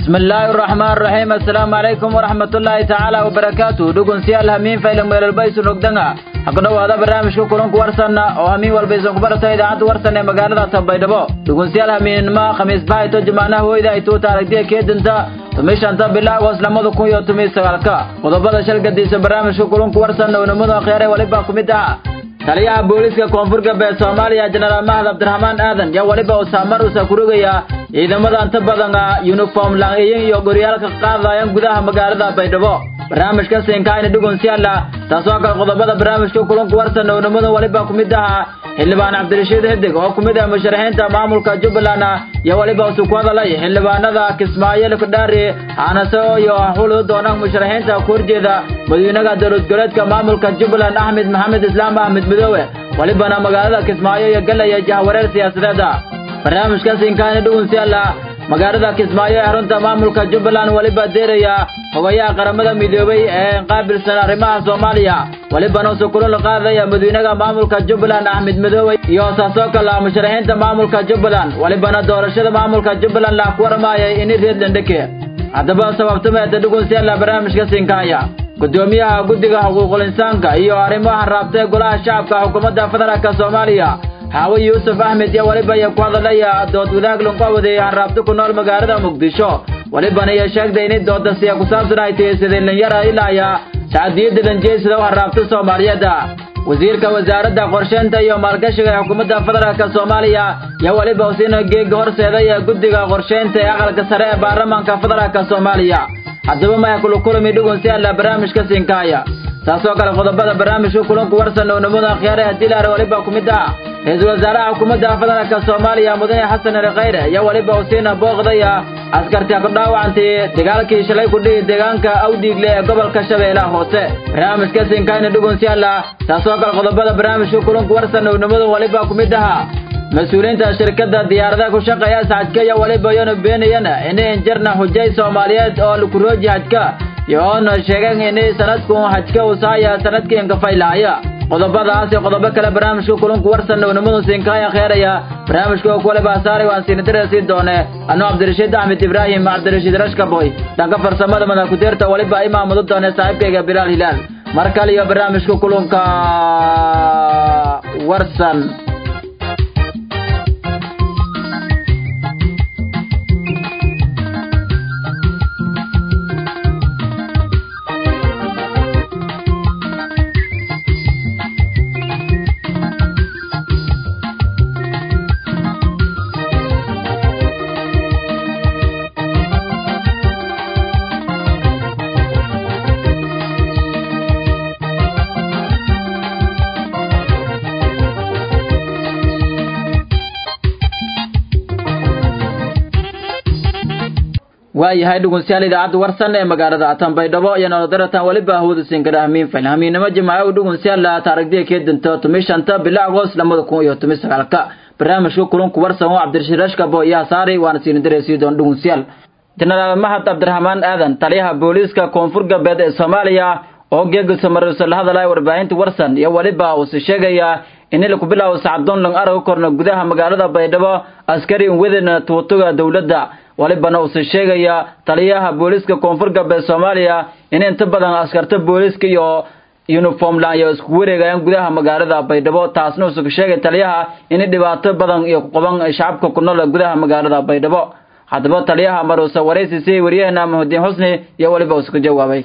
bismi illaahi araxmaan raxiim assalaamu calaykum waraxmatullaahi tacaala wabarakaatu dhugunsiyaal hamiin faylan meelelbaysu nogdanga haqdhowaada barnaamijka kulanku warsanna oo hamiin walbaysan ku barata idaacadda warsan ee magaalada tanbaydhabo dhugunsiyaal hamiinnimo khamiis bahayto jamaanaha hoyda ay tuuta aragtiya keedinta tumishanta bilaagos lamada kun iyo tumiy sagaalka qodobada shalgadiisa barnaamijka kulanku warsanna unimadu akhyaare walibaa ku mid ah taliyaha booliiska koonfur galbeed soomaaliya jenaraal mahad cabdiraxmaan aadan yaa weliba uu saamar usa kurogaya ciidamada inta badan yuniform lang-iyin iyo goryaalka qaadayaan gudaha magaalada baydhabo barnaamijka siinkaayna dhugunsiyaala taasoo kale qodobada barnaamijka kulanku warsan ownimadu weliba ku mid ahaa xildhibaan cabdirashiid xidig oo ku mid ah musharaxiinta maamulka jubbaland iyo weliba usu ku hadalay xildhibaanada kismaayo lakudhaari haanase iyo xulu doona musharaxiinta ku horjeeda madawynaha dowlad goleedka maamulka jubbaland axmed maxamed islaam axmed midoobe welibana magaalada kismaayo iyo galaya jahwareer siyaasadeeda barnaamijka siinkaayna dhugunsiyaala magaalada kismaayo ee xarunta maamulka jubbaland weliba deeraya hogayaha qaramada midoobay ee qaabilsan arrimaha soomaaliya welibana usu kulula qaadaya madawynaha maamulka jubbaland axmed midoobe iyo saasoo kale musharaxiinta maamulka jubbaland welibana doorashada maamulka jubbaland la ku warmaayay ini reedlandheke haddaba sababtameeda dhugunsiyaala barnaamijka siinkaaya gudoomiyaha guddiga xuquuqul insaanka iyo arrimaha raabta ee golaha shacabka xukuumadda federaalka soomaaliya xaawe yuusuf axmed iyo weliba iyo ku hadalaya dood wadaag lunqawaday hanraabta ku nool magaalada muqdisho welibana iyo sheegtay inay dooda siya ku saabsan ay tiyeysadeen linyara ilaaya sacadiyadda danjeysada u hanraabta soomaaliyeed wasiirka wasaaradda qorsheynta iyo maalgashiga ee xukuumadda federaalka soomaaliya iyo weliba usiina geega horseeday ee guddiga qorsheynta ee aqalka sare ee baarlamaanka federaalka soomaaliya haddaba maya kulukulami dhugun si alla barnaamijka siinkaaya taasoo kale qodobada barnaamijka kulanku warsan oo nimada akhyaare haddii laare weliba ku mid ah ra-iisul wasaaraha xukuumadda federaalka soomaaliya mudane xasan ali khayre iyo weliba usiina booqdaya askarti ku dhaawacantay dagaalkii shalay ku dhihi deegaanka awdiigle ee gobolka shabeellaha hoose barnaamijka siinkaayna dhugun si alla taasoo kale qodobada barnaamijka kulanku warsan oo nimada weliba ku mid aha mas-uuliyiinta shirkadda diyaaradaha ku shaqeeya sacadka iyo weliba iyona beenayana inay injarna xujay soomaaliyeed oo lakurooji hajka iyo oona sheegeen inay sanadku hajka usaaya sanadkii inkafaylaaya qodobadaas iyo qodobo kale barnaamijka kulanku warsan ownimadu siinkaaya kheeraya barnaamijka oo kuwale baasaaray waan siinadira sii doone anuu cabdirashiid axmed ibraahim cabdirashiid rashkaboy dhanka farsamada madakuteerta weliba imaamadu doone saaxiibkayga bilaal hilaal mar kale iyo barnaamijka kulunka warsan waayahay dhugunsiyaal idaacadda warsan ee magaalada tanbaydhabo iyo nolodaratan weliba hawada siinkadha hamiin fayl hamiinnimo jimaaco dhugunsiyaal taarigdiya keedinta tumi shanta bila agoos lamada kun iyo tumi sagaalka barnaamijka kulunku warsan oo cabdirashiid rashkabo iyo hasaari waana siinadireysii doon dhugunsiyaal jenaraal mahad cabdiraxmaan aadan taliyaha booliiska koonfur galbeed ee soomaaliya oo geegisa marisa la hadalaya warbaahinta warsan iyo weliba uuse sheegaya in laku bilaabo sacdoon lang araga korna gudaha magaalada baydhabo askari wedena tuutuga dowladda walibana uuse sheegaya taliyaha booliiska koonfur galbeed soomaaliya in inta badan askarta booliiska iyo uniformland iyo isku wareegayaan gudaha magaalada baydhabo taasna uuse sheegay taliyaha in dhibaato badan iyo qaban shacabka ku nool gudaha magaalada baydhabo haddaba taliyaha maruuse waraysi si waryaheena mahudiin xusni iyo weliba uuse ku jawaabay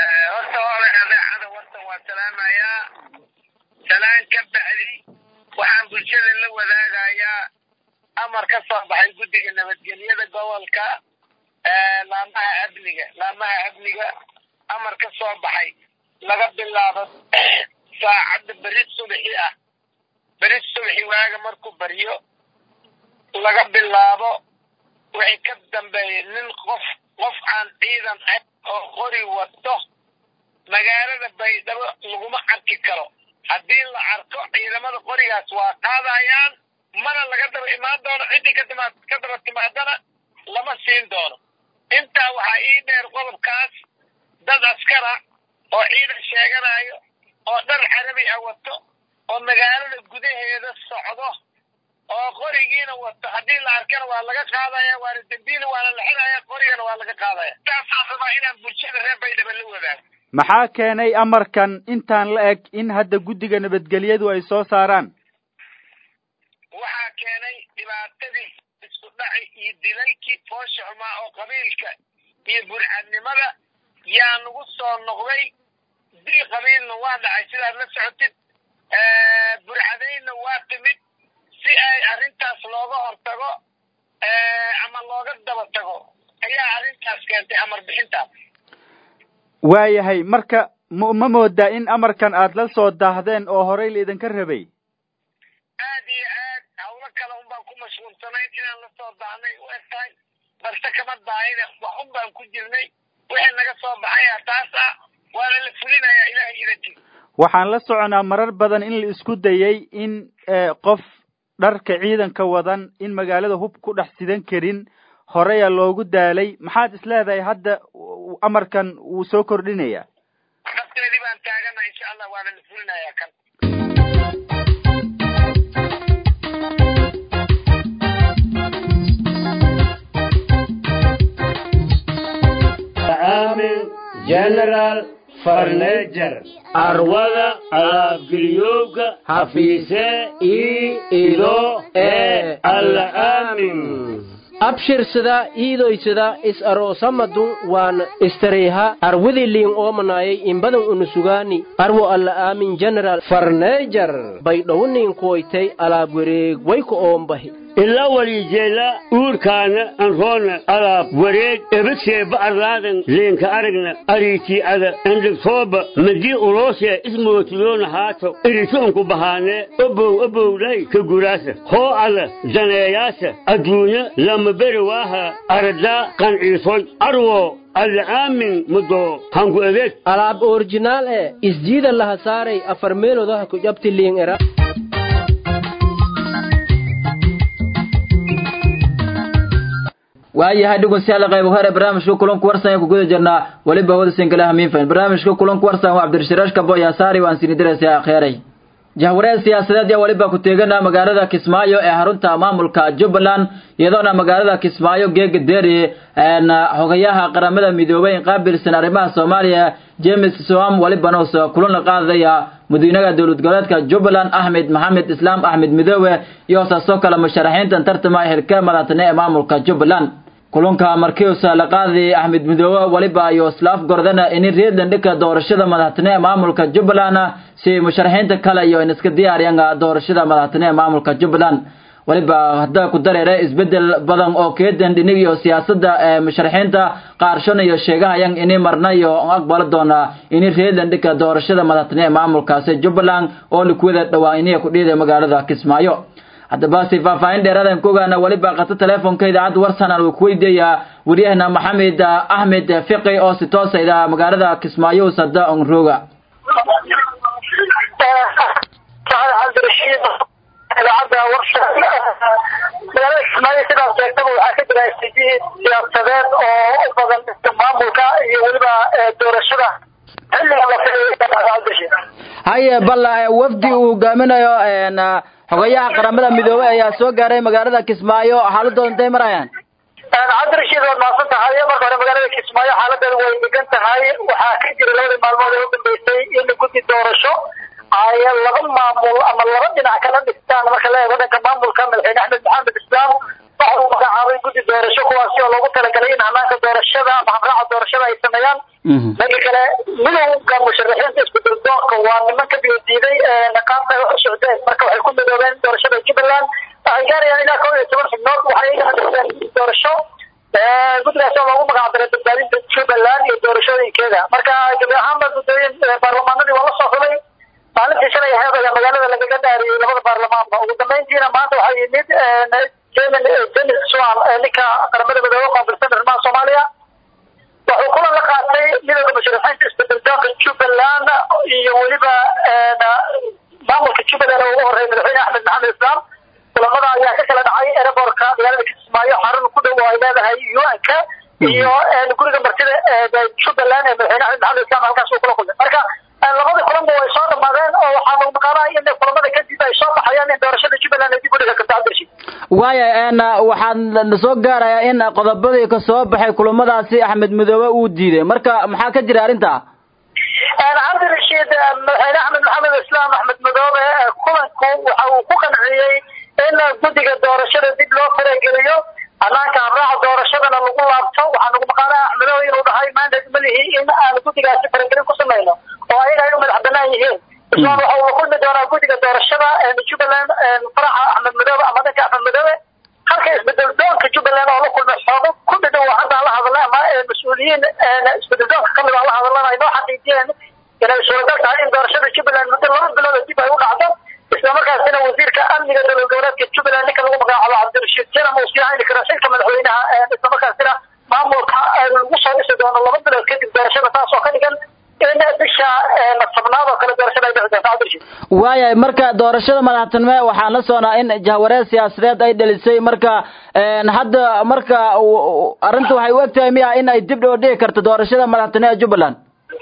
waxaan bulshada la wadaagayaa amar ka soo baxay guddiga nabadgelyada gobolka laamaha amniga laamaha amniga amar ka soo baxay laga bilaabo saacadda beri subaxi ah beri subaxi waaga markuu baryo laga bilaabo wixii ka dambeeya nin qof qof aan ciidan ahayn oo qori wato magaalada baydhabo laguma arki karo haddii la arko ciidamada qorigaas waa qaadayaan mana laga daba imaan doono ciddii kadima ka daba timaadana lama siin doono intaa waxaa ii dheer qodobkaas dad askara oo ciidan sheeganayo oo dhar carabi ah wato oo magaalada gudaheeda socdo oo qorigiina wato haddii la arkana waa laga qaadaya waana dembiina waana la xiraya qorigana waa laga qaadaya saasaan rabaa inaan bulshada reer baydhaba la wadaago maxaa keenay amarkan intaan la eg in hadda guddiga nabadgelyadu ay soo saaraan waxaa keenay dhibaatadii isku dhaci iyo dilalkii foosha xumaa oo qabiilka iyo burcadnimada yaa nagu soo noqday dil qabiilna waa dhacay sidaad la socotid burcadaynna waa timid si ay arrintaas looga hortago ama looga daba tago ayaa arrintaas keentay amar bixintaas waayahay marka m ma moodaa in amarkan aad la soo daahdeen oo horey la idinka rabay aad iyo aad hawlo kale un baan ku mashquulsanayn inaan la soo daahnay u eg tahay balse kama daahine wax un baan ku jirnay wixii naga soo baxaya taas ah waana la fulinayaa ilahay idanti waxaan la soconaa marar badan in la isku dayay in qof dharka ciidanka wadan in magaalada hub ku dhex sidan karin horeya loogu daalay maxaad isleedahay hadda amarkan wuu soo kordhinaya nafteedii baan taagana insha allah waana la fulinayaa kan general farnejer arwada alaabgeliyowga hafiise ii ido ee alla aamin abshirsada iidoysada is aroosamadun waan istareyha arwidiliin oomanayay imbadan unusugaani arwo alla aamin general farneejar baydhowniin kuwaytay alaab wareeg wayku oombahi ila walijeela uurkaana anroona alaab wareeg ebadseeba arlaadan leenka aragna ariitii'ada endhigtooba madii uloosee ismootiyoona haato irituunku bahaanee obow obowlay ka guraasa hoo ada daneeyaasa adduunya lama beri waaha aradaa qanciisoy arwo alla aamin mudoo hanku edeeg alaab orjinaal ee isjiida laha saaray afar meelodaha ku jabti liin era waayahay dhegeystayaal qayb hore barnaamijka kulanku warsan ee ku guda jirnaa weliba hawada sinkalaha miinfayn barnaamijka kulanku warsan waa cabdirashirash kabo yaasaari waan sini diraysaa akheeray jahwareer siyaasadeed yaa weliba ku teegana magaalada kismaayo ee xarunta maamulka jubbaland iyadoona magaalada kismaayo geega deeri xogayaha qaramada midoobay in qaabilsan arrimaha soomaaliya james soam welibana usa kulan qaadaya madiinaha dowlad goboleedka jubbaland axmed maxamed islaam axmed midoobe iyo saasoo kale musharaxiintan tartama xilka madaxtane ee maamulka jubbaland kulanka markiusa la qaaday axmed midoobe weliba iyo islaaf gordana in reedland dhika doorashada madaxtane ee maamulka jubbaland si musharaxiinta kale iyo in iska diyaariyaan doorashada madaxtane ee maamulka jubbaland weliba hadda ku dareere isbedel badan oo keedan dhinig iyo siyaasadda ee musharaxiinta qaarshon iyo sheegahayaan ini marna iyo aqbali doona ini reedland dhika doorashada madaxtane ee maamulkaasi jubbaland oo likuwada dhowaa iniya ku dhiiday magaalada kismaayo haddaba si faahfaahin dheeraadaan ku ogaana weliba qato teleefonka idaacadda warsanan uu ku weydiiyaa waryahana maxamed axmed fiqi oo si toosayda magaalada kismaayo sada onroga cabdirashiid idaacadda warsha magaalada kismaayo sidaas sheegtaba waxaa ka jira istijihid siyaasadeed oo u badan maamulka iyo weliba doorashada xilliga la filayo cabdirashiid haye balla wafdi uu hogaaminayo xogayaha qaramada midoobey ayaa soo gaaray magaalada kismaayo xaaladooda intay marayaan cabdirashiid waad mahadsan tahay marka hore magaalada kismaayo xaaladeeda way degan tahay waxaa ka jira labadii maalmood ee u dambeysay in guddi doorasho ay laba maamul ama laba dhinac kala dhistaan marka la eego dhanka maamulka madaxweyne axmed maxamed islaam waxa uu magacaabay guddi doorasho kuwaasi oo loogu talagalay in hanaanka doorashada ama habraaca doorashada ay sameeyaan dhanka kale midowga musharaxiinta isbeddeldoonka waa niman ka biyodiiday qaabka ay u socdeen marka waxay ku midoobeen doorashada jubbaland waxay gaarayaan ilaa kow iyo toban xubnood waxay iga hadiseen doorasho guddigaas oo loogu magac daray badbaadinta jubbaland iyo doorashooyinkeeda marka gabi ahaanba guddooyin baarlamaanadii waa la soo xulay maalintii shalay ahayd ayaa magaalada lagaga dhaariyey labada baarlamaanba ugu dambeyntiina maanta waxaa yimid jemin jemis swan ninka qaramada midoobe qaabilsan arrimaha soomaaliya wuxuu kulan la qaatay midowda musharaxiinta isbeddeldoonka jubbaland iyo weliba maamulka jubbaland oo ugu horreeyay madaxweyne axmed maxamed islaam kulamada ayaa ka kala dhacay aerobortka magaalada kismaayo xarun ku dhow oo ay leedahay un-ka iyo guriga martida jubbaland ee madaxweyne axmed maxamed islaam halkaas uu kula kulmay marka labadii kulanba way soo dhamaadeen oo waxaa lagu maqaanaya in kulamada kadib ay soo baxayaan in doorashada jubbaland ay dib u dhiga karto cabdirashiid waaya n waxaan soo gaarayaa in qodobadii ka soo baxay kulamadaasi axmed midoobe uu diiday marka maxaa ka jira arrinta cabdirashiid madaxweyne axmed maxamed islaam axmed madoobe kulanku waxa uu ku qanciyey in guddiga doorashada dib loo farageliyo hanaanka habraaca doorashadana lagu laabto waxaa nagu maqaanaa axmedoobe inuu dhahay mandate ma lihi in aan guddigaasi faragelin ku samayno oo ayaga ay u madax banaan yihiin islaan waxa uu la kulmi doonaa guddiga doorashada jubbaland faraxa axmed madoobe ama dhanka axmed madoobe halka isbedel doonka jubbaland oo la kulmay xoogo ku dhidhow oo hadda la hadalay ama mas-uuliyiin isbedel doonka kamid a la hadalana ay noo xaqiijiyeen inay suuragal tahay in doorashada jubbaland muddo laba bilood dib ay u dhacdo isla markaasina wasiirka amniga dowlad goboleedka jubbaland ninka lagu magacaabo cabdirashiid jalam uu sii hayni karo xilka madaxweynaha isla markaasina maamulka lagu soo dhisi doono laba bilood kadib doorashada taas oo ka dhigan in bisha tobnaad oo kale doorashada ay dhici doonto cabdirashiid waayahay marka doorashada madaxtinimo waxaan la soonaa in jahwareer siyaasadeed ay dhalisay marka hadda marka arrinta waxay u egtahay miya in ay dib dhoo dhigi karto doorashada madaxtinimo ee jubbaland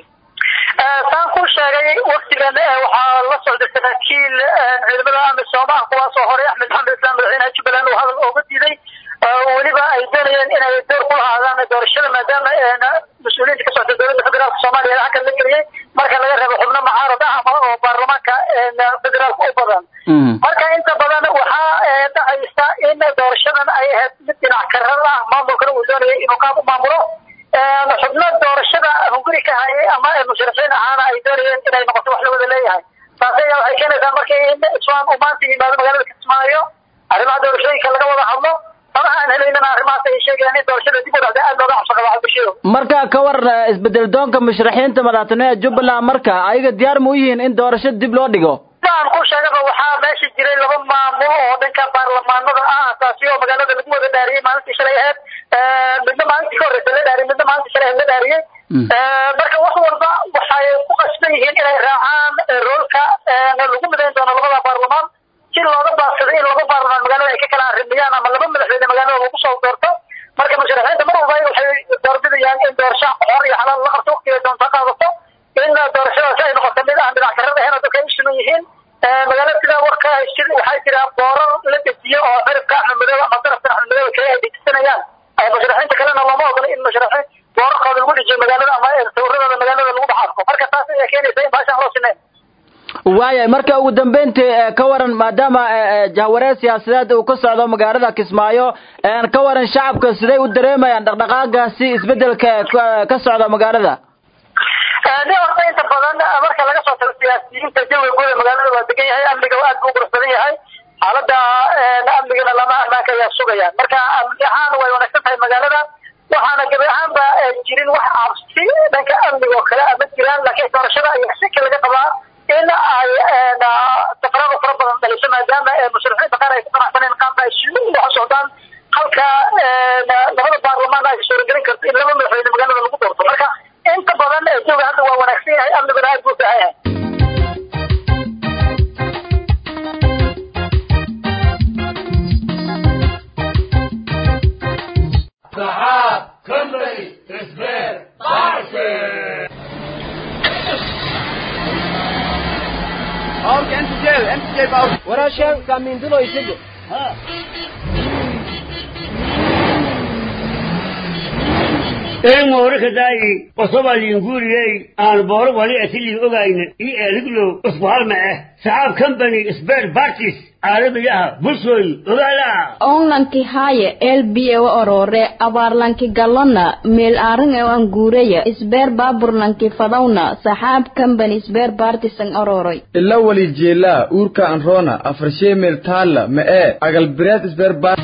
saan ku sheegay waktigan waxaa la socday saraakiil ciidamada amisom ah kuwaasoo horey axmed maxamed islam madaxweynaha jubbaland uu hadal ooga diiday weliba ay doonayeen inay door ku lahaadaan doorashada maadaama mas-uuliyiinta ka socda dowladda federaalka soomaaliya halkan la geliyey marka laga reebo xubno mucaarad ah ama oo baarlamaanka federaalka u badan marka inta badan waxaa dhacaysa in doorashadan ay ahayd mid dhinac karar ah maamulkana uu doonayay inuu qaab u maamulo xubno doorashada hunguri ka hayay ama musharaxiin ahaana ay doonayeen inay noqoto wax la wada leeyahay taasi ayaa waxay keenaysaa markii in iswaan uu maanta yimaado magaalada kismaayo arrimaha doorashooyinka laga wada hadlo faraha aan helaynana arrimahaas ay sheegayaan in doorashada dib u dhacday aad looga cabso qaba cabdishido marka ka waran isbedel doonka musharaxiinta madaxtinimo ee jubbaland marka ayaga diyaar ma u yihiin in doorashada dib loo dhigo aan ku sheegaba waxaa meesha jiray laba maamul oo dhanka baarlamaanada ah taasi oo magaalada lagu wada dhaariyey maalintii shalay ahayd midna maalintii ka horreysa la dhaariyey midna maalintii shalay ahayd la dhaariyey marka wax walba waxay ku qasban yihiin inay raacaan roolka lagu midayn doono labada baarlamaan si looga baaqsado in laba baarlamaan magaalada ay ka kala arrimiyaan ama laba madaxweyne magaalada lagu soo doorto marka musharaxiinta mar walba waxay doorbidayaan in doorasho xor iyo xalaal la qabto waqtiga doonta qaadato in doorashadaasi ay noqoto mid aan dhinac karada ahayn oo dadka ay u siman yihiin magaalada sidaa warka waxaa jira boorar la dejiyo oo xiribka axmed madoobe ama darafka axmed madoobe kale ay dejisanayaan musharaxiinta kalena looma ogola in musharaxiin boorarkooda lagu dejiyo magaalada ama sawiradooda magaalada lagu dhex arko marka taas ayaa keenaysa in baashaan loo sinayn waaya marka ugu dambeyntii ka waran maadaama jahwareer siyaasadeed uu ka socdo magaalada kismaayo ka waran shacabka siday u dareemayaan dhaqdhaqaagaasi isbedelka ka socda magaalada de horta inta badan marka laga soo tago siyaasiyiinta jawiga guud ee magaalada waa degan yahay amniga aad buu quruxsadan yahay xaalada amnigana lama ammaanka ayaa sugayaan marka amni ahaan way wanaagsan tahay magaalada waxaana gabi ahaanba jirin wax cabsi dhanka amniga oo kale ama jiraan laakiin doorashada ayaa shaki laga qabaa in ay tafaraaqo fara badan dhaliso maadaama musharaxiinta qaar ay ku qanacsaneen qaabka ay wax socdaan halka labada baarlamaan ay suuragelin karto in laba madaxweyne magaalada lagu doorto marka inta badan jooga hadda waa wanaagsan yahay amniguna aad buu fiican yahay waraashaan kaamiindulo isaga een moore kadaayi osoba liinguriyey aan booro wali atilii ogayna ii eeliglo isku halma ah saxaab company spare parties caalamiyaha bulshooy ogaala onlanki haye elbiye wa orore abaarlanki galona meel aring ewan guureya isbeer baaburlanki fadawna saxaab company isbeer partisan ororoy ila wali jeelaa uurka anroona afarshee meel taalla ma ee agalbireed isbeer bar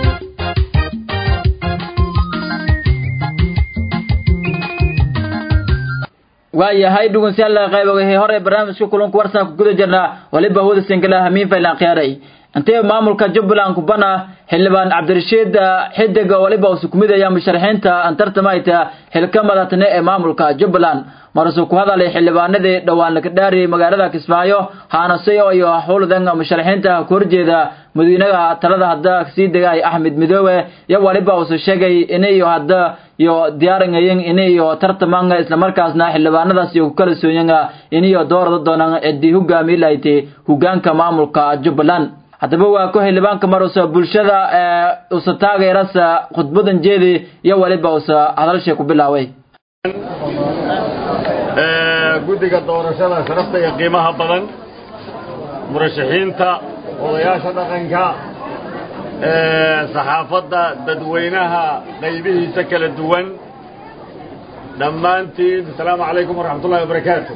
waayahay dhugunsiyaal qaybogahay hore barnaamijka kulanku warsan ku guda jirnaa waliba hawada singala hamiin faylan khiyaaray intee maamulka jubbaland kubana xildhibaan cabdirashiid xidig waliba uu sukumidaya musharaxiinta aan tartamayta xilka madaxtine ee maamulka jubbaland marasuu ku hadalay xildhibaanadii dhowaan laga dhaariyey magaalada kismaayo haanasayo iyo howldan musharaxiinta ku horjeeda madiinaha talada hadda sii degay axmed midoobe iyo waliba uuse sheegay inayo hadda iyo diyaaringayin iniyo tartamanga islamarkaasna xildhibaanadaas iyo ku kala sooyanga iniyo doorada doonaan cidii hogaami lahayti hogaanka maamulka jubbaland haddaba waa ku xildhibaanka marusa bulshada usa taageerasa khudbadan jeedi iyo weliba usa hadalshay ku bilaaway guddiga doorashada sharafta iyo qiimaha badan murashaxiinta odayaasha dhaqanka saxaafadda dadweynaha qaybihiisa kala duwan dhammaantiin asalaamu calaykum waraxmat ullahi wabarakaatu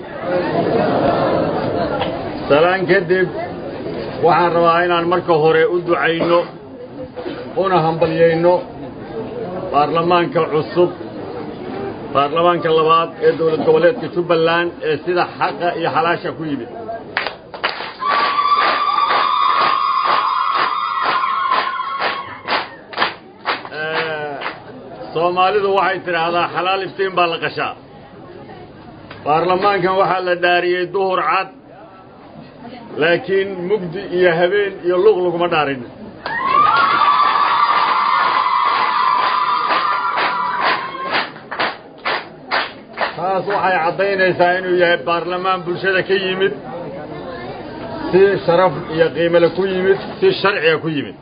salaan kadib waxaan rabaa inaan marka hore u ducayno una hambalyayno baarlamaanka cusub baarlamaanka labaad ee dowlad goboleedka jubbaland ee sida xaqa iyo xalaasha ku yimid soomaalidu waxay tidhaahdaa xalaal iftiin baa la qashaa baarlamaankan waxaa la dhaariyey duhur cad laakiin mugdi iyo habeen iyo luq laguma dhaarin taas waxay caddaynaysaa inuu yahay baarlamaan bulshada ka yimid si sharaf iyo qiimale ku yimid si sharciga ku yimid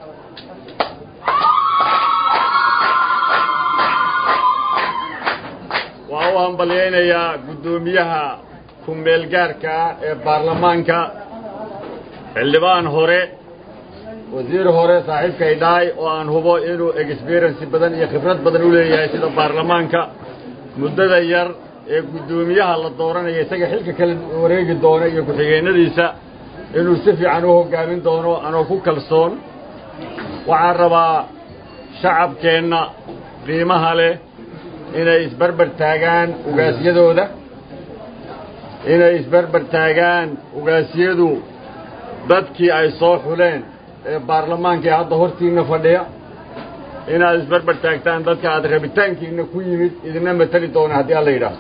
waa u hambalyaynayaa guddoomiyaha ku-meelgaarka ah ee baarlamaanka xildhibaan hore wasiir hore saaxiibkay dhaay oo aan hubo inuu experiensi badan iyo khibrad badan u leeyahay sida baarlamaanka muddada yar ee guddoomiyaha la dooranaya isaga xilka kala wareegi doona iyo ku-xigeennadiisa inuu si fiican u hoggaamin doono anoo ku kalsoon waxaan rabaa shacabkeenna qiimaha leh inay isbarbar taagaan ugaasyadooda inay isbarbar taagaan ugaasyadu dadkii ay soo xuleen ee baarlamaanka ee hadda hortiinna fadhiya inaad isbarbar taagtaan dadka aad rabitaankiinna ku yimid idina mateli doona haddii alla yidhaaho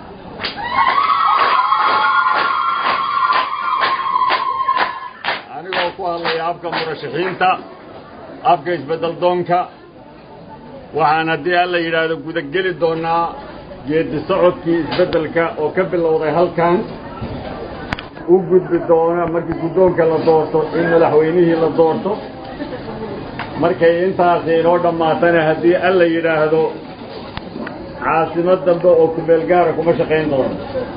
anigoo ku hadlaya afka murashaxiinta afka isbeddel doonka waxaan haddii alla yidhaahdo gudageli doonnaa geeddi socodkii isbeddelka oo ka bilowday halkan u gudbi doona markii guddoonka la doorto in madaxweynihii la doorto markay intaasi inoo dhammaatana haddii alla yidhaahdo caasimad dambe oo kumeel gaara kuma shaqayn doono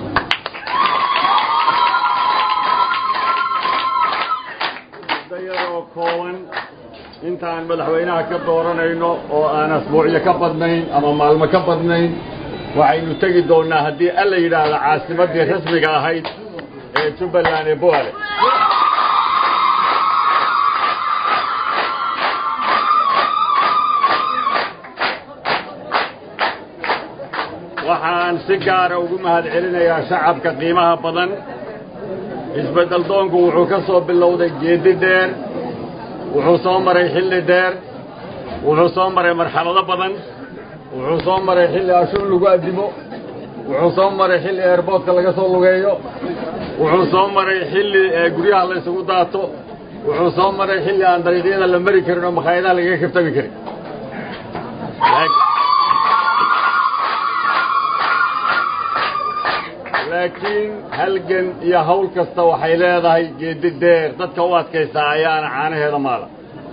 muddo yaroo kooban intaan madaxweynaha ka dooranayno oo aan asbuucyo ka badnayn ama maalmo ka badnayn waxaynu tegi doonnaa haddii alla yidhaahdo caasimaddii rasmiga ahayd ee jubbaland ee boale waxaan si gaara ugu mahad celinayaa shacabka qiimaha badan isbeddel doonku wuxuu ka soo bilowday geeddi dheer wuxuu soo maray xilli dheer wuxuu soo maray marxalado badan wuxuu soo maray xilli ashuun lagu addimo wuxuu soo maray xilli eerboodka laga soo lugeeyo wuxuu soo maray xilli guryaha la ysugu daato wuxuu soo maray xilli aan dariiqyada la mari karin oo makhaayadaha lagaga kaftami karin laakiin halgan iyo hawl kasta waxay leedahay geeddi dheer dadka u adkaysaa ayaana caanaheeda maala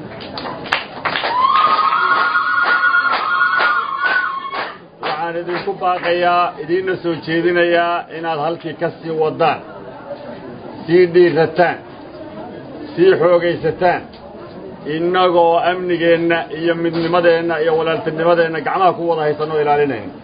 waxaan idinku baaqayaa idiinna soo jeedinayaa inaad halkii ka sii waddaan sii dhiirataan sii xoogaysataan innagoo amnigeenna iyo midnimadeenna iyo walaaltinimadeenna gacmaha ku wada haysanoo ilaalinayna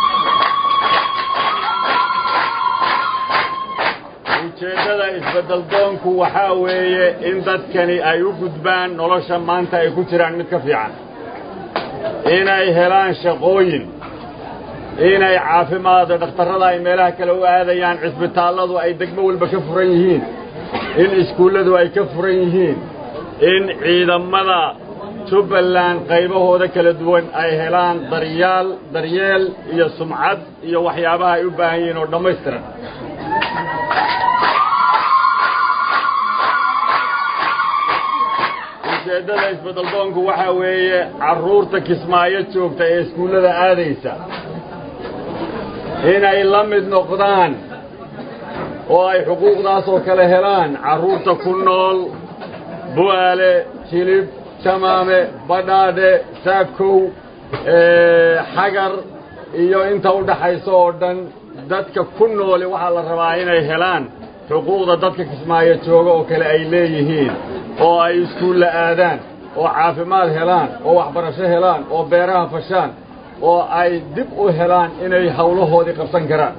ujeeddada isbeddel doonku waxaa weeye in dadkani ay u gudbaan nolosha maanta ay ku jiraan mid ka fiican inay helaan shaqooyin inay caafimaado dhakhtarrada ay meelaha kale u aadayaan cisbitaalladu ay degmo walba ka furan yihiin in iskuulladu ay ka furan yihiin in ciidamada jubbaland qaybahooda kala duwan ay helaan daryaal daryeel iyo sumcad iyo waxyaabaha ay u baahan yihiin oo dhammaystiran ujeeddada isbeddeldoonku waxaa weeye carruurta kismaayo joogta ee iskuullada aadaysa inay la mid noqdaan oo ay xuquuqdaas oo kale helaan carruurta ku nool bu'aale jilib jamaame badhaadhe saakow xagar iyo inta u dhaxaysa oo dhan dadka ku nooli waxaa la rabaa inay helaan xuquuqda dadka kismaayo jooga oo kale ay leeyihiin oo ay iskuulla aadaan oo caafimaad helaan oo waxbarasho helaan oo beeraha fashaan oo ay dib u helaan inay hawlahoodii qabsan karaan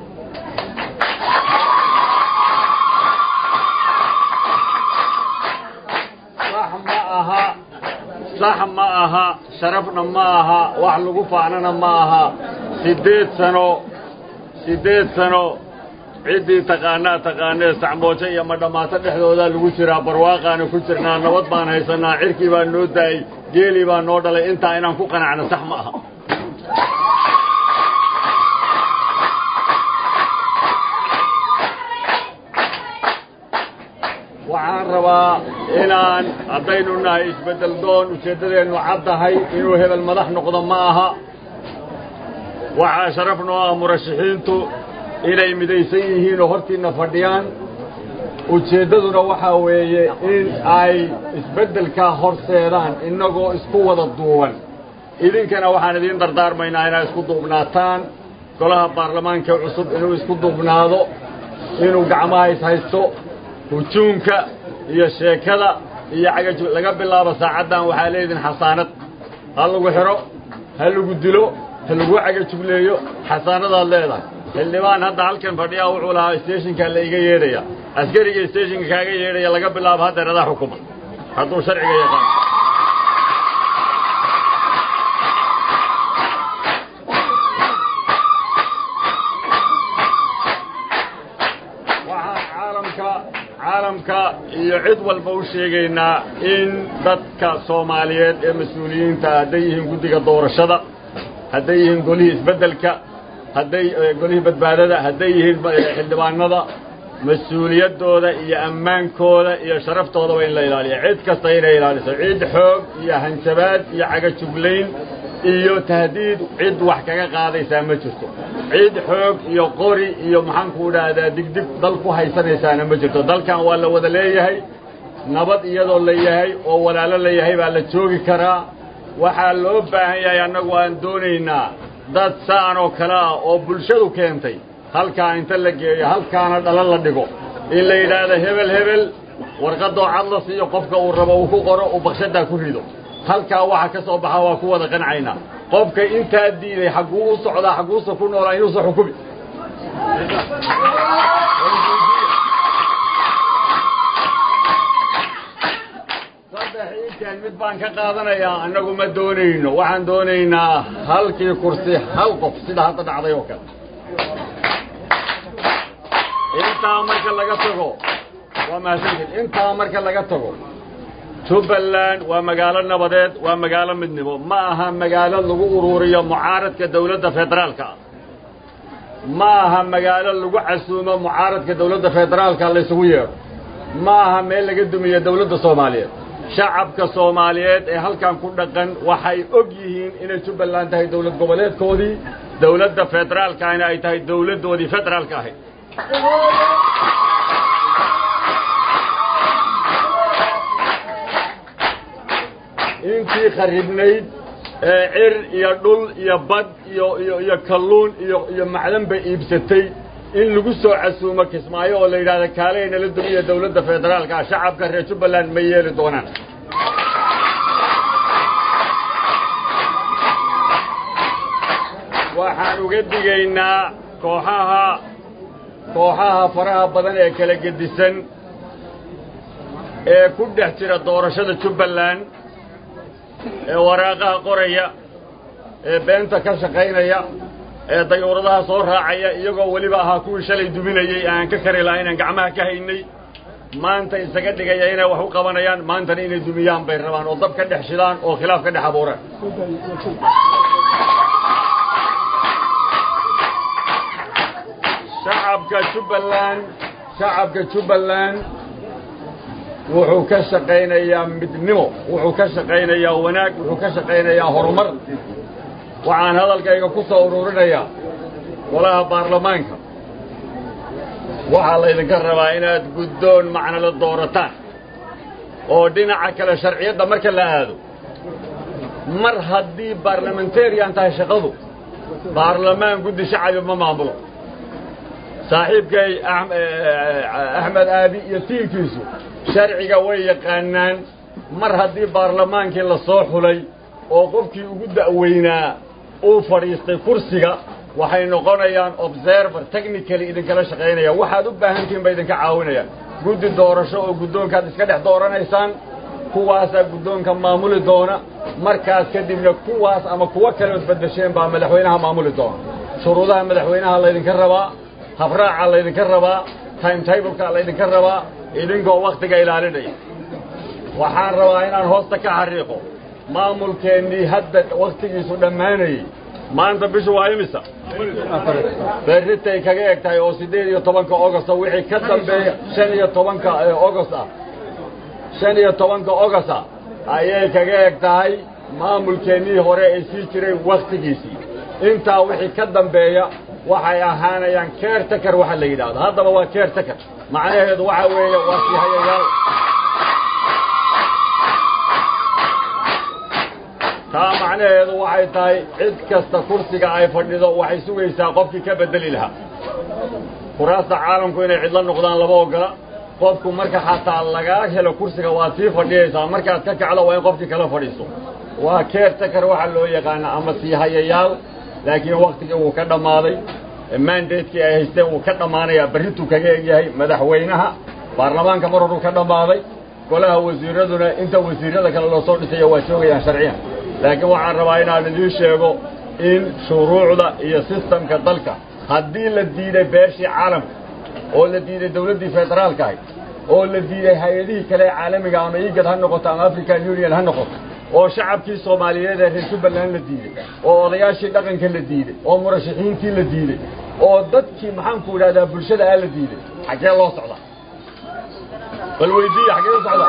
sax ma aha sax ma aha sharafna ma aha wax lagu faanana ma aha siddeed sano siddeed sano ciddii taqaanaa taqaanee sacmoojo iyo madhammaato dhexdoodaa lagu jiraa barwaaqaana ku jirnaa nabad baan haysannaa cirkii baa noo daayey geelii baa noo dhalay intaa inaan ku qanacno sax ma aha waxaan rabaa inaan haddaynu nahay isbeddel doon ujeeddadeennu caddahay inuu hebel madax noqdo ma aha waxaa sharaf noo ah murashaxiintu inay midaysan yihiin oo hortiinna fadhiyaan ujeeddaduna waxaa weeye in ay isbeddelkaa horseedaan innagoo isku wada duuban idinkana waxaan idiin dardaarmaynaa inaad isku duubnaataan golaha baarlamaanka cusub inuu isku duubnaado inuu gacmaha ishaysto hujuumka iyo sheekada iyo cagaju laga bilaabo saacaddan waxaa leedihin xasaanad ha lagu xidho ha lagu dilo ha lagu cagajugleeyo xasaanadaad leedahay xildhibaan hadda halkan fadhiyaa wuxuu lahaa steshinkaa la iga yeedhaya askariga steshinka kaaga yeedhaya laga bilaabo haddeer adaa xukuma hadduu sharciga yaqaan waxaan caalamka caalamka iyo cid walba u sheegaynaa in dadka soomaaliyeed ee mas-uuliyiinta hadday yihiin guddiga doorashada hadday yihiin golihii isbeddelka hadday golihii badbaadada hadday yihiin xildhibaanada mas-uuliyaddooda iyo ammaankooda iyo sharaftooda waa in la ilaaliya cid kasta inay ilaaliso cid xoog iyo hanjabaad iyo cagajuglayn iyo tahdiid cid wax kaga qaadaysaa ma jirto cid xoog iyo qori iyo maxaanku idhaahdaa digdig dal ku haysanaysaana ma jirto dalkan waa la wada leeyahay nabad iyadoo la yahay oo walaalo la yahay baa la joogi karaa waxaa loo baahan yahay annagu aan doonaynaa dad saan oo kale ah oo bulshadu keentay halkaa inta la geeyo halkaana dhalan la dhigo in la yidhaahdo hebel hebel warqadoo cad la siiyo qofka uu rabo uu ku qoro uu bakshadaa ku rido halkaa waxa ka soo baxa waa ku wada qancaynaa qofka intaa diiday xagguu u socdaa xagguusa ku noolaa inuusa xukumi saddex intaan mid baan ka qaadanayaa annagu ma doonayno waxaan doonaynaa halkii kursi hal qof sida hadda dhacday oo kale intaa marka laga tago waa mahadsantiin intaa marka laga tago jubbaland waa magaalo nabadeed waa magaalo midnimo ma aha magaalo lagu ururiyo mucaaradka dawladda federaalka ah ma aha magaalo lagu casuumo mucaaradka dawladda federaalka laysugu yeedho ma aha meel laga dumiyo dawladda soomaaliyeed shacabka soomaaliyeed ee halkan ku dhaqan waxay og yihiin inay jubbaland tahay dawlad goboleedkoodii dawladda federaalkaana ay tahay dawladdoodii federaalka ahayd intii kharibnayd ee cir iyo dhul iyo bad iyo iyo iyo kalluun iyo iyo macdanba iibsatay in lagu soo casuumo kismaayo oo la yidhahda kaaleyna la dumiya dawladda federaalka ah shacabka reer jubbaland ma yeeli doonaan waxaan uga digaynaa kooxaha kooxaha faraha badan ee kala gedisan ee ku dhex jira doorashada jubbaland ee waraaqaha qoraya ee beenta ka shaqaynaya ee dayuuradaha soo raacaya iyagoo weliba ahaa kuwii shalay duminayey aan ka kari lahaa inaan gacmaha ka haynay maanta isaga dhigaya inay wax u qabanayaan maantana inay dumiyaan bay rabaan oo dab ka dhex shidaan oo khilaaf ka dhex abuuraan shacabka jubbaland shacabka jubbaland wuxuu ka shaqaynayaa midnimo wuxuu ka shaqaynayaa wanaag wuxuu ka shaqaynayaa horumar waxaan hadalkayga ku soo ururinayaa golaha baarlamaanka waxaa laydinka rabaa inaad guddoon macnala doorataan oo dhinaca kale sharciyadda marka la aado mar haddii baarlamentarian tahay shaqadu baarlamaan guddi shacabi ma maamulo saaxiibkay axmed aabi iyo tiinkiisu sharciga way yaqaanaan mar haddii baarlamaankii la soo xulay oo qofkii ugu da'weynaa uu fadhiistay kursiga waxay noqonayaan observer technically idinkala shaqaynaya waxaad u baahantihin ba idinka caawinayaan guddi doorasho oo guddoonkaad iska dhex dooranaysaan kuwaasaa guddoonka maamuli doona markaas kadibna kuwaas ama kuwo kaleod beddesheen baa madaxweynaha maamuli doona shuruudaha madaxweynaha laydinka rabaa habraaca laydinka rabaa timetableka laydinka rabaa idinkoo wakhtiga ilaalinaya waxaan rabaa inaan hoosta ka xariiqo maamulkeennii hadda wakhtigiisu dhammaanayey maanta bishu waa imisa berritay kaga eg tahay oo siddeed iyo tobanka ogosta wixii ka dambeeya shan iyo tobanka ogost ah shan iyo tobanka ogosta ayay kaga eg tahay maamulkeennii hore ay sii jiray wakhtigiisii intaa wixii ka dambeeya waxay ahaanayaan keertakar waxa la yidhaahdo haddaba waa keertakar macnaheedu waxa weeye waa sii hayayaal taa macnaheedu waxay tahay cid kasta kursiga ay fadhido waxay sugaysaa qofkii ka beddeli lahaa kuraasta caalamku inay cidla noqdaan lama ogola qofku marka xataa lagaa helo kursiga waad sii fadhiyaysaa markaad ka kacdo waa in qofkii kala fadhiiso waa keertakar waxa loo yaqaana ama sii hayayaal laakiin wakhtigii wuu ka dhammaaday mandatekii ay haysteen wuu ka dhammaanayaa berrituu kaga egyahay madaxweynaha baarlamaanka mar horuu ka dhammaaday golaha wasiiraduna inta wasiirada kale loo soo dhisayo waa joogayaan sharciyan laakiin waxaan rabaa inaan idiin sheego in shuruucda iyo sistamka dalka haddii la diiday beeshii caalamka oo la diiday dawladdii federaalka ahayd oo la diiday hay-adihii kale ee caalamiga ama igad ha noqoto ama african union ha noqoto oo shacabkii soomaaliyeed ee reer jubbaland la diiday oo odayaashii dhaqanka la diiday oo murashaxiintii la diiday oo dadkii maxaanku idhahdaa bulshada ah la diiday xaggee loo socdaa bal weydiiya xaggee u socdaa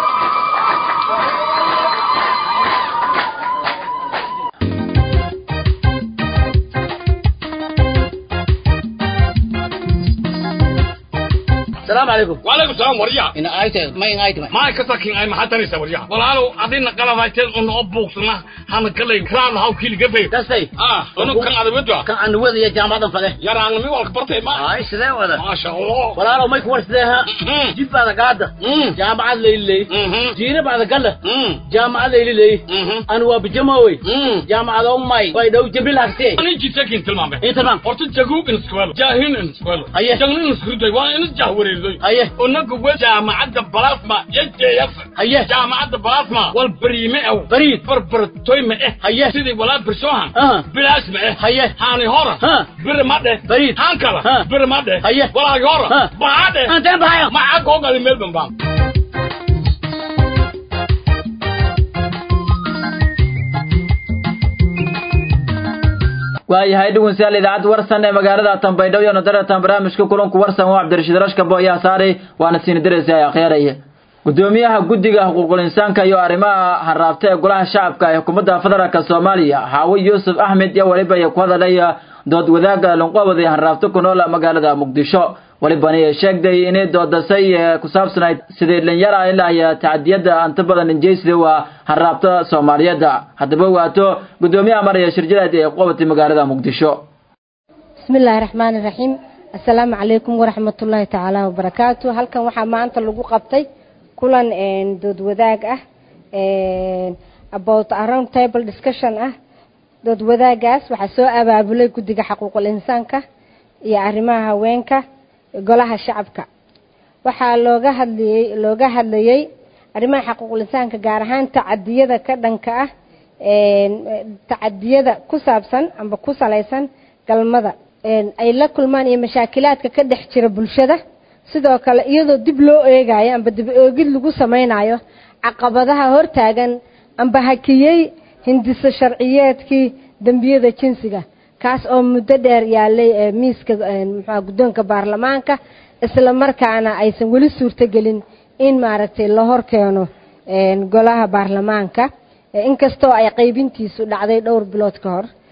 السلام عليكم وعليكم السلام وريا إن آيت ما إن آيت ما ما كسكين أي محتني سوريا والله أدينا قلب هايتين إنه أبوكسنا هن كله كران هاو كيل جبه كسي آه إنه كان هذا بدوا كان عن وذي جامعة فله يا رانغ مي والك برتي ما آي سلام ولا ما شاء الله ولا لو ما يكون سلها جيب بعد قاعدة جامعة ليلي جينا بعد قلة جامعة ليلي أنا وبجماوي جامعة أمي ويدو جبل أكتي أنا جيت سكين تلمام إيه تمام قلت جاكوب إن سكوال جاهين إن سكوال أيه جاهين إن سكوال وين جاهوري أيه ونك جامعة بلاسما يجي يف أيه جامعة بلاسما والبريمة أو بريد بربر تويمة إيه أيه سيدي ولا برسوها آه بلاسما إيه أيه هاني هورا ها بر مادة بريد هانكلا ها بر مادة أيه ولا يورا ها بعدة أنت بهايا ما أقول قال ميل بام waayahay dhegeystayaal idaacadda warsan ee magaalada Tanbaydhabo iyo nadaratan barnaamijka kulanku warsan waa Cabdirashiid Rashka Booya Saare waana siin direysay akhyaraya gudoomiyaha guddiga xuquuqul insaanka iyo arrimaha harraabta ee golaha shacabka ee xukuumadda federaalka Soomaaliya Xaawi Yuusuf Ahmed iyo waliba ay ku hadalaya dood wadaaga lanqoobada harraabta ku nool magaalada Muqdisho walibana ay sheegday inay doodasay ku saabsanayd sidii dhalinyara ilaa iyo tacadiyada anta badan injeysida waa harraabta Soomaaliyeed haddaba waato gudoomiyaha maraya shirjadaad ee qoobtay magaalada Muqdisho bismillaahi raxmaani raxiim assalaamu calaykum waraxmatullaahi tacaala wabarakaatu halkan waxaa maanta lagu qabtay kulan dood wadaag ah about a round table discussion ah dood wadaagaas waxaa soo abaabulay guddiga xaquuqul insaanka iyo arrimaha haweenka golaha shacabka waxaa looga hadlayey looga hadlayey arrimaha xaquuqul insaanka gaar ahaan tacadiyada ka dhanka ah tacadiyada ku saabsan amba ku salaysan galmada ay la kulmaan iyo mashaakilaadka ka dhex jira bulshada sidoo kale iyadoo dib loo eegayo amba dib oogid lagu samaynayo caqabadaha hortaagan amba hakiyey hindiso sharciyeedkii dembiyada jinsiga kaas oo muddo dheer yaalay miiska muxua guddoonka baarlamaanka isla markaana aysan weli suurtogelin in maaragtay la hor keeno golaha baarlamaanka inkastoo ay qaybintiisu dhacday dhowr bilood ka hor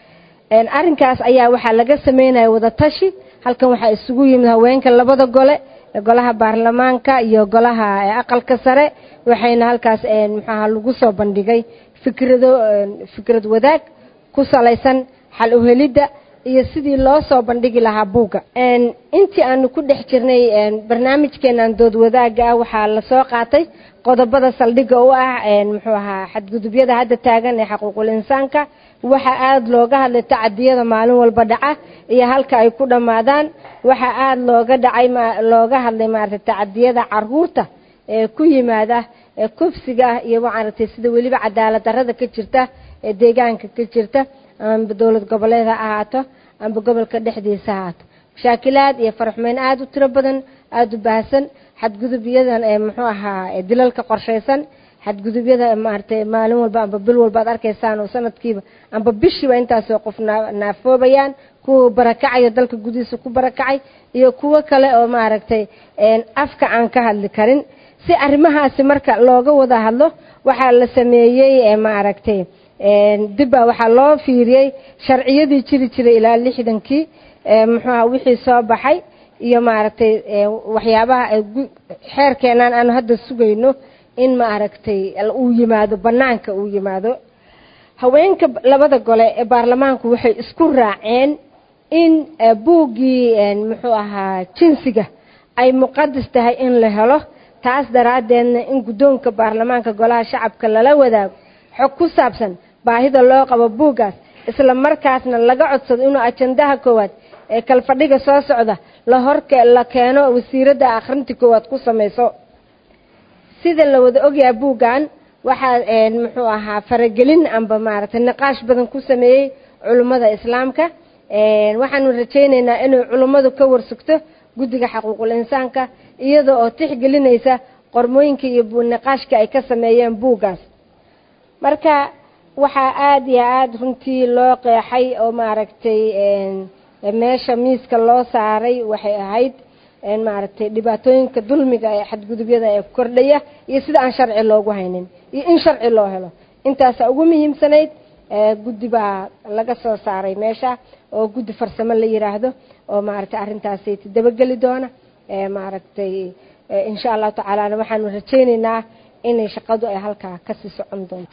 arrinkaas ayaa waxaa laga sameynaya wadatashi halkan waxaa isugu yimid haweenka labada gole golaha baarlamaanka iyo golaha aqalka sare waxayna halkaas muxuaha lagu soo bandhigay fikrado fikrad wadaag ku salaysan xal uhelidda iyo sidii loo soo bandhigi lahaa buugga intii aanu ku dhex jirnay barnaamijkeenan dood wadaaga ah waxaa lasoo qaatay qodobada saldhigga u ah muxuu ahaa xadgudubyada hadda taagan ee xaquuqul insaanka waxaa aada looga hadlay tacadiyada maalin walba dhaca iyo halka ay ku dhammaadaan waxaa aada looga dhacay looga hadlay maaragtay tacadiyada caruurta ee ku yimaada ee kufsiga ah iyo maaragtay sida weliba cadaalad darrada ka jirta ee deegaanka ka jirta amba dowlad goboleed ha ahaato amba gobolka dhexdiisa ha ahaato mashaakilaad iyo faraxmeyn aada u tiro badan aada u baahsan xadgudubyadan ee muxuu ahaa dilalka qorshaysan xadgudubyada maaragtay maalin walba amba bil walba ad arkaysaan oo sanadkiiba amba bishiiba intaasoo qof naafoobayaan kuwa barakacaya dalka gudihiisa ku barakacay iyo kuwo kale oo maaragtay afka aan ka hadli karin si arrimahaasi marka looga wada hadlo waxaa la sameeyey maaragtay dibba waxaa loo fiiriyey sharciyadii jiri jiray ilaa lixdankii muxuuha wixii soo baxay iyo maaragtay waxyaabaha xeerkeenaan aanu hadda sugayno in maaragtay uu yimaado bannaanka uu yimaado haweenka labada gole ee baarlamaanku waxay isku raaceen in buuggii muxuu ahaa jinsiga ay muqadas tahay in la helo taas daraaddeedna in guddoonka baarlamaanka golaha shacabka lala wadaago xog ku saabsan baahida loo qabo buuggaas isla markaasna laga codsado inuu ajandaha koowaad ee kalfadhiga soo socda la horke la keeno wasiiradda akhrinta koowaad ku samayso sida la wada ogyahay buuggan waxaa muxuu ahaa faragelin amba maaragtay niqaash badan ku sameeyey culummada islaamka waxaanu rajaynaynaa inay culummadu ka warsugto guddiga xaquuqul insaanka iyada oo tixgelinaysa qormooyinka iyo niqaashka ay ka sameeyeen buuggaas marka waxaa aada iyo aada runtii loo qeexay oo maaragtay meesha miiska loo saaray waxay ahayd maaragtay dhibaatooyinka dulmiga ee xadgudubyada ee kordhaya iyo sida aan sharci loogu haynin iyo in sharci loo helo intaasa ugu muhiimsanayd guddi baa laga soo saaray meesha oo guddi farsamo la yiraahdo oo maaragtay arrintaasi dabageli doona maaragtay insha allahu tacaalana waxaanu rajaynaynaa inay shaqadu ay halkaa kasii socon doonto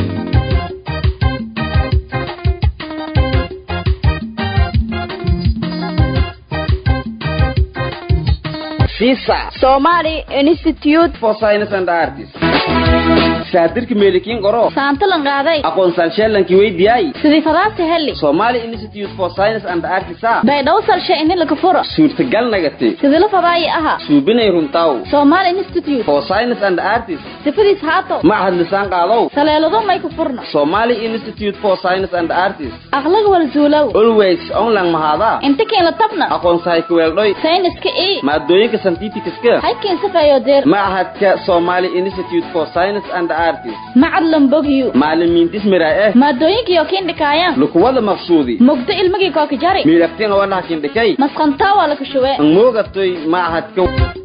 Visa Somali Institute for Science and Arts. Saadirka meelikiin qoro. Saantalan qaaday. Aqoonsan sheelankii weydiyay. Sidii fadaabta heli. Somali Institute for Science and Arts. Baydhaw salshe in la kafuro. Suurtagal nagate. Sidii la fadaayi aha. Suubinay runtaw. Somali Institute for Science and Arts. Sifadiis haato. Macahad lisaan qaadaw. Saleelado may ku furna. Somali Institute for Science and Arts. Aqlag wal zuulaw. Always online mahada. Inta keen la tabna. Aqoonsahay ku weeldhoy. Sayniska ee. Maadooyinka scientificska. Halkeen safayo deer. Macahadka Somali Institute for Science and Arts. macad lambogyu macalimiintis mira eh maadooyinkiyo kiindhikaayaan lukuwada maqsuudi mugdo ilmigii kookijari miilaftiin wanaha kindhikay masqantaa waa laka shuwe angmoogatoy macahadka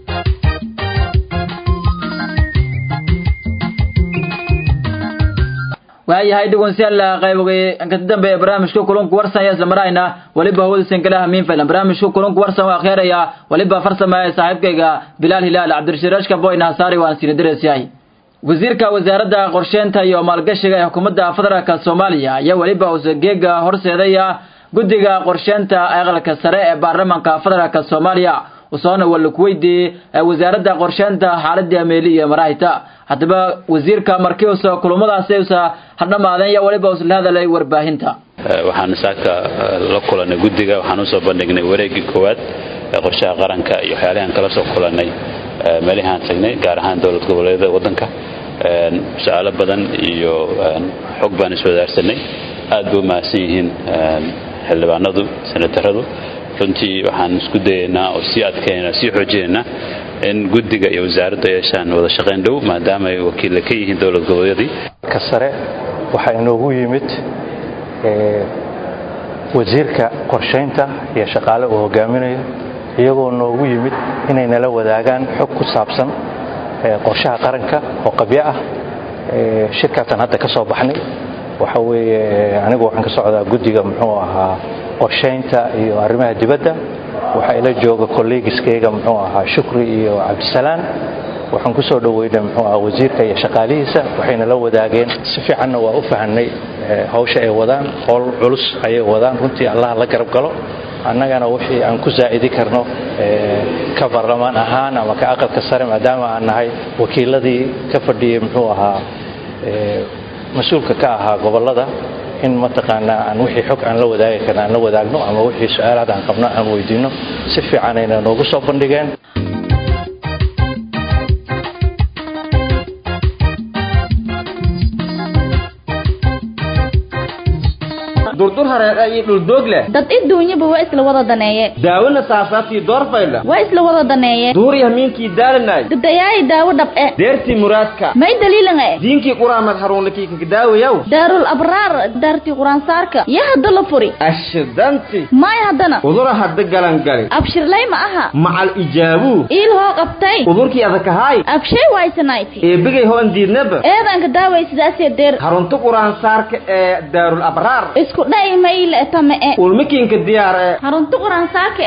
waayahay dhegeystayaal qaybogay inkasta dambe ee barnaamijka kulanku warsan ayaa isla marayna waliba hawadiisan kala hamiin faylan barnaamijka kulanku warsan waa akheeraya waliba farsamaya saaxiibkayga bilaal hilaal cabdirashiraashka boyna hasaari waan siina dareesyahay wasiirka wasaaradda qorsheynta iyo maalgashiga ee xukuumadda federaalka soomaaliya ayaa weliba usageega horseedaya guddiga qorsheynta aqalka sare ee baarlamaanka federaalka soomaaliya usoona walkuweydiiyey wasaaradda qorsheynta xaaladii ameeli iyo maraahita haddaba wasiirka markii usa kulamadaasi usa hadhamaadeen yaa weliba usla hadalay warbaahinta waxaan saaka la kulanay guddiga waxaan usoo bandhignay wareegii koowaad ee qorshaha qaranka iyo waxyaalihaan kala soo kulanay meelihaan tagnay gaar ahaan dowlad goboleedyada waddanka su-aalo badan iyo xog baan iswadaarsanay aad bay u mahadsan yihiin xildhibaanadu senataradu runtii waxaan isku dayaynaa oo sii adkaynaynaa sii xoojinaynaa in guddiga iyo wasaaraddu yeeshaan wada shaqayn dhow maadaama ay wakiilla ka yihiin dowlad goboleedyadii ka sare waxaa inoogu yimid wasiirka qorshaynta iyo shaqaale uu hogaaminayo iyagoo noogu yimid inay nala wadaagaan xog ku saabsan qorshaha qaranka oo qabyo ah shirkaasaan hadda ka soo baxnay waxa weeye anigu waxaan ka socdaa guddiga muxuu ahaa qorshaynta iyo arrimaha dibadda waxaa ila jooga kolleegiskayga muxuu ahaa shukri iyo cabdisalaan waxaan ku soo dhoweynay muxuu ahaa wasiirka iyo shaqaalihiisa waxayna la wadaageen si fiicanna waa u fahanay hawsha ay wadaan howl culus ayay wadaan runtii allah la garab galo annagana wixii aan ku saa'idi karno ka baarlamaan ahaan ama ka aqalka sare maadaama aan nahay wakiiladii ka fadhiyey muxuu ahaa mas-uulka ka ahaa gobollada in mataqaanaa aan wixii xog aan la wadaagi karna aan la wadaagno ama wixii su-aalaad aan qabno aan weydiinno si fiicanayna noogu soo bandhigeen durdur hareeqa iyo dhuldoog leh dad iduunyaba waa isla wada daneeye daawona saasaabtii doorfayla waa isla wada daneeye duuriya hamiinkii daalanay dadayaayi daawo dhab'e deertii muraadka may daliilan e diinkii quraamad haruunlakii kakadaawayaw daarul abraar daartii quraansaarka yaa hadda la furi ashidanti may haddana udura hadda galangali abshirlay ma aha macal ijaabuu iil hoo qabtay udurkii adakahaay abshay waysanayti eebigay hoon diidnaba eedanka daaway sidaasee deer harunta quraansaarka ee daarul abraar isku dhay mayle tame e ulmikiinka diyaar ee harunta quraansaarka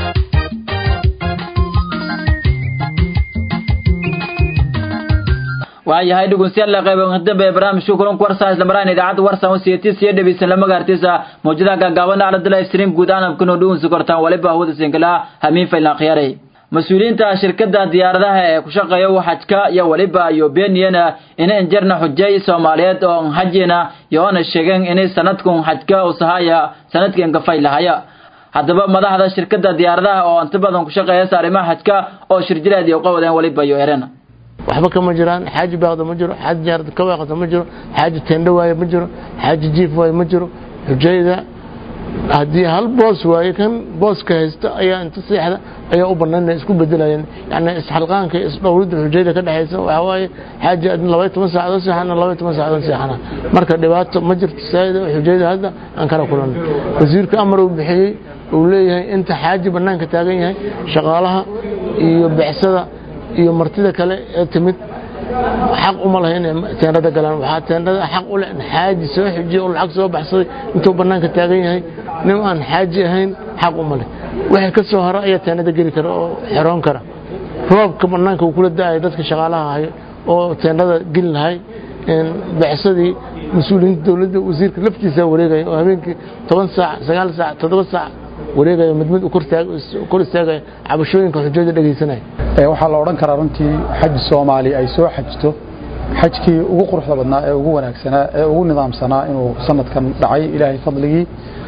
waayahay dhegeystayaal qayb dambe ee barnaamijka kulanka warsan isla maraan idaacadda warsan wasiyatis iyo dhegeysan lama gaartisa mawjadaha gaagaaban aaladala stream guud ahaan abkano dhuunsi kortaan waliba hawada sinkala hamiin faylan khiyaaray mas-uuliyiinta shirkada diyaaradaha ee ku shaqeeya xajka iyo waliba iyo beeniyana in injarna xujay soomaaliyeed oo xajina yoona sheegeen inay sanadkun xajka usahaya sanadkan ka faylahaya haddaba madaxda shirkada diyaaradaha oo inta badan ku shaqeeya arrimaha xajka oo shirjireed iyo qawadeen waliba iyo erena waxba kama jiraan xaaji baaqda ma jiro xaaji jaarada ka waaqata ma jiro xaaji teendho waaye ma jiro xaaji jiif waaye ma jiro xujayda haddii hal boos waaye kan booska haysta ayaa inta seexda ayaa u bannaan isku bedelayeen yani isxalqaanka isdhowridda xujayda ka dhexaysa waxaa waaye xaaji labaiy toban saacadood seexana labaiy toban saacadood seexana marka dhibaato ma jirto saa'ida xujayda hadda aan kala kulanno wasiirka amar uu bixiyey uu leeyahay inta xaaji bannaanka taagan yahay shaqaalaha iyo bicsada iyo martida kale ee timid xaq uma laha inay teendhada galaan waxaa teendhada xaq u leh xaaji soo xijiyey oo lacag soo baxsaday intuu bannaanka taagan yahay nin aan xaaji ahayn xaq uma leh wixii ka soo hara ayaa teendhada geli kara oo xeroon kara roobka bannaanka uu kula da-ay dadka shaqaalaha hayo oo teendhada geli lahay bicsadii mas-uuliyiinta dowladda wasiirka laftiisa wareegaya oo habeenkii toban saac sagaal saac toddoba saac wareegaya mid mid kor istaagaya cabashooyinka xujada dhegaysanaya waxaa la odhan karaa runtii xaj soomaali ay soo xajto xajkii ugu quruxda badnaa ee ugu wanaagsanaa ee ugu nidaamsanaa inuu sanadkan dhacay ilaahay fadligii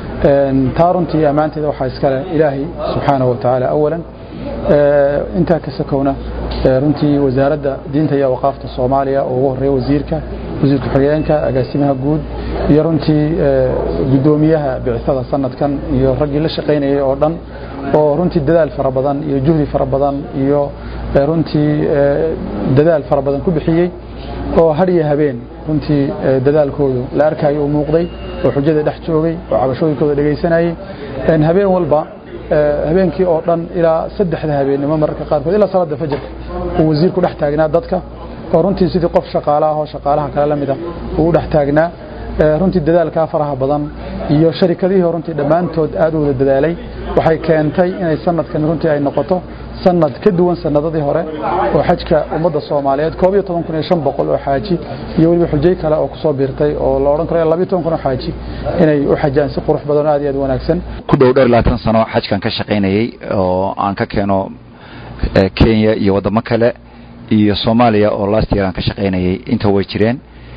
taa runtii ammaanteeda waxaa iskale ilaahay subxaanahu wa tacaala awalan intaa ka sakowna runtii wasaaradda diinta iyo awqaafta soomaaliya oo ugu horeeya wasiirka wasiirka xogeenka agaasimaha guud iyo runtii guddoomiyaha bicithada sanadkan iyo raggii la shaqaynayay oo dhan oo runtii dadaal fara badan iyo juhdi fara badan iyo runtii dadaal fara badan ku bixiyey oo har iyo habeen runtii dadaalkoodu la arkayo uu muuqday oo xujada dhex joogay oo cabashooyinkooda dhegaysanayay habeen walba habeenkii oo dhan ilaa saddexda habeennimo mararka qaarkood ilaa salaada fajarka uu wasiirku dhex taagnaa dadka oo runtii sidii qof shaqaale ah oo shaqaalaha kale la mida uu u dhex taagnaa runtii dadaalkaa faraha badan iyo sharikadihii runtii dhammaantood aad u wada dadaalay waxay keentay inay sanadkan runtii ay noqoto sanad ka duwan sanadadii hore oo xajka ummadda soomaaliyeed koob iyo toban kun iyo shan boqol oo xaaji iyo weliba xujay kale oo kusoo biirtay oo la odhan karo labiyo toban kun oo xaaji inay u xajaan si qurux badan oo aad iyo aad wanaagsan ku dhow dheer labaatan sano xajkan ka shaqaynayay oo aan ka keeno kenya iyo waddamo kale iyo soomaaliya oo last year aan ka shaqaynayay inta way jireen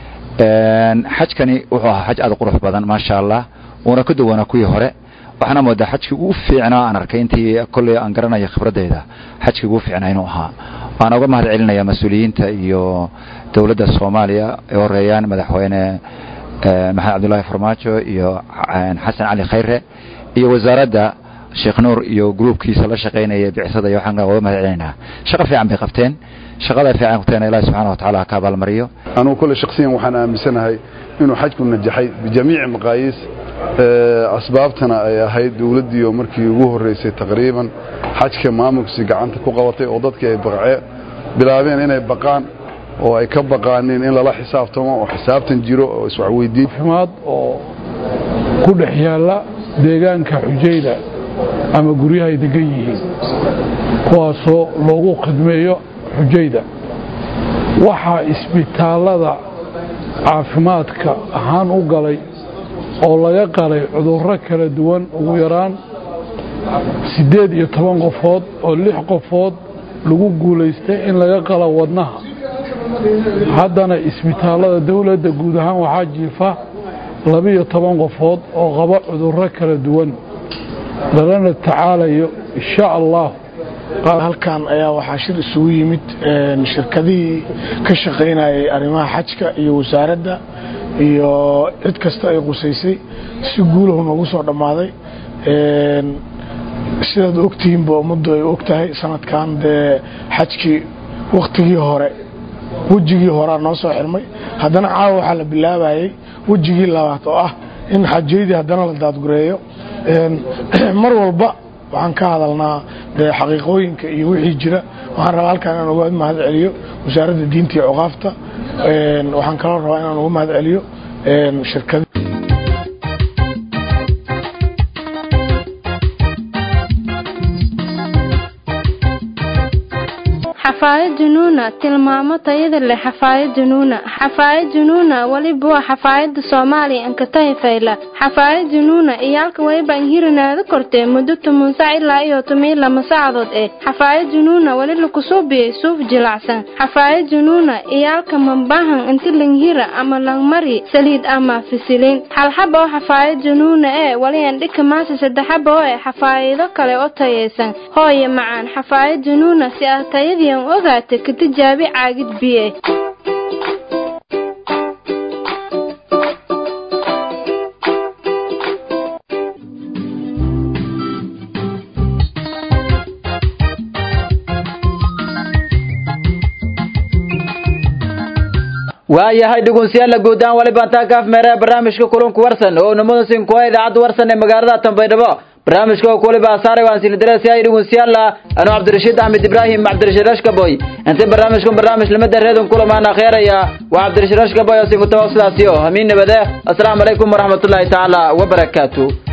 xajkani wuxuu ahaa xaj aad u qurux badan maasha allah uuna ka duwanaa kuwii hore waxaana moodaa xajkii ugu fiicnaa aan arkay intii kolley aan garanayo khibradeyda xajkii ugu fiicnaa inuu ahaa waana uga mahad celinaya mas-uuliyiinta iyo dowladda soomaaliya ay horeeyaan madaxweyne maxamed cabdullaahi farmaajo iyo xasan cali khayre iyo wasaaradda sheekh nuur iyo gruubkiisa la shaqaynaya bicsada iyo waxaan uga mahad celinaynaa shaqo fiican bay qabteen shaqada fiican qabteen ilaahi subxaana wa tacaala ha ka abaalmariyo anugu kule shakhsiyan waxaan aaminsanahay inuu xajku najaxay bijamiici maqaayiis asbaabtana ay ahayd dowladdiioo markii ugu horreysay taqriiban xajka maamulkiisi gacanta ku qabatay oo dadkii ay baqcee bilaabeen inay baqaan oo ay ka baqaaneen in lala xisaabtamo oo xisaabtan jiro oo iswaxweydiin xumaad oo ku dhex yaalla deegaanka xujayda ama guryaha ay degan yihiin kuwaasoo loogu khidmeeyo xujayda waxaa isbitaallada caafimaadka ahaan u galay oo laga qalay cudurro kala duwan ugu yaraan siddeed iyo toban qofood oo lix qofood lagu guulaystay in laga qalo wadnaha haddana isbitaallada dowladda guud ahaan waxaa jiifa labiyo toban qofood oo qaba cudurro kala duwan lalana tacaalayo insha allah halkan ayaa waxaa shir isugu yimid shirkadihii ka shaqaynayay arrimaha xajka iyo wasaaradda iyo cid kasta ay qusaysay si guulahu noogu soo dhammaaday sidaad ogtihiinba ummaddu ay og tahay sanadkan dee xajkii wakhtigii hore wejigii horea noo soo xirmay haddana caawa waxaa la bilaabayay wejigii labaad oo ah in xajaydii haddana la daadgureeyo mar walba waxaan ka hadalnaa dee xaqiiqooyinka iyo wixii jira waxaan rabaa halkaan inaan uga mahad celiyo wasaaradda diinta iyo cuqaafta waxaan kaloo rabaa inaan uga mahad celiyo shirkada xafaayad junuuna tilmaamo tayada leh xafaayad junuuna xafaayad junuuna weliba waa xafaayada soomaaliya ankatahi fayla xafaayad junuuna iyaalka weliba anhirinaada kortee muddo toban sac ilaa iyo toban lama saacadood eh xafaayad junuuna weli lakusuubiyey suuf jilacsan xafaayad junuuna iyaalka mambahan inti langhira ama langmari saliid ama fisilin halxaba oo xafaayad junuuna ee weli andhika maasa saddexaba oo eh xafaayido kale oo tayaysan hooye macaan xafaayad junuuna si ah tayadii ogaata ka tijaabi caagid biye waayahay dhugunsiyaala guud ahaan waliba intaa kaaf meeraha barnaamijka kulunku warsan oo namudasin kuwa idaacadda warsan ee magaalada tanbaydhabo barnaamijka oo kuwaliba asaaray waan sini darasiyahay dhugunsiyaala anuu cabdirashiid axmed ibraahim cabdirashiid rashkaboy intii barnaamijkun barnaamij limada reedun kulamaan akheeraya waa cabdirashiid rashkaboy oo sinkutaba sidaasiyo hamiin nabade asalaamu calaykum waraxmatullaahi tacaala wabarakaatu